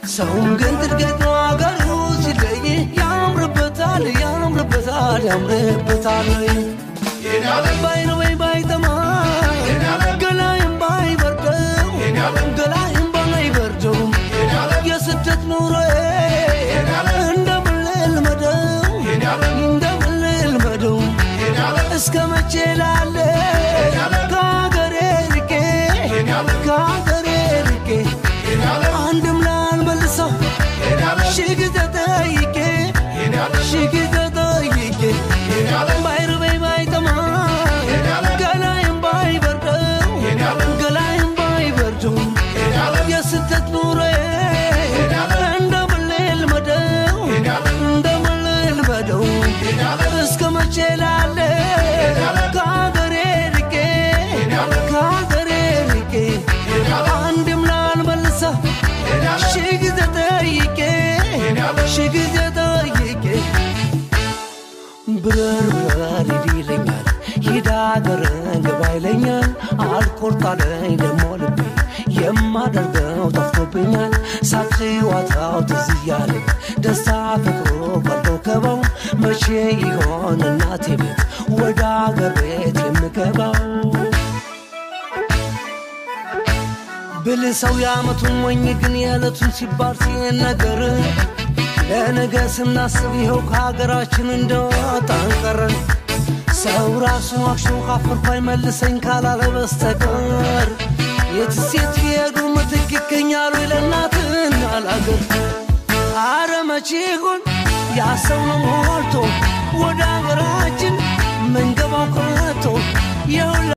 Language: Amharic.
ሰውም ግን ጥልቀት ነው አገሩ ሲለይ ያምርበታል ያምርበታል ያምርበታል ባይነ ወይ ባይጠማ ገላይም ባይበርደው ገላይም ባይበርደው የስደት ኑሮ እንደምን ልልመደው እንደምን ልልመደው እስከ መቼ ላለ ከሀገሬ ርቄ ከሀገሬ ርቄ አንድም ላልመልሰው ሺህ ጊዜ ጠይቄ ሺህ ጊዜ ጠይቄ ባይርበኝ ባይጠማ ገላይም ባይበርደው ገላይም ባይበርደው የስደት ኑሮ እንደምን ልልመደው እንደምን ልልመደው እስከ መቼ ላለ ከሀገሬ ርቄ ከሀገሬ ርቄ አንድም ላልመልሰው ሺህ ጊዜ ጠይቄ ሺህ ጊዜ ጠይቄ ብረር ብረር ሂድ ይለኛል ሂድ አገር ግባ ይለኛል አልቆርጣለኝ ደሞ ልቤ የማደርገው ጠፍቶብኛል ሳቅ ጨዋታው ትዝ እያለኝ ደስታ ፍቅሩ ቀልጦ ከባው መቼ ይሆን እናቴ ቤት ወደ አገር ቤት የምገባው ብል ሰው የዓመቱን ሞኝ ግን የዕለቱን ሲባል ሲነገር ለነገ ስናስብ ይኸው ከሀገራችን እንደወጣን ቀረን። ሰው ራሱ ዋሽቶ ካፈርኩ አይመልሰኝ ካላለ በስተቀር የትስ የት ቢሄዱ ምትክ ይገኛሉ ለእናትና ለአገር። አረ መቼ ይሆን ያሰው ነው ሞልቶ ወደ ሀገራችን መንገባው ከቶ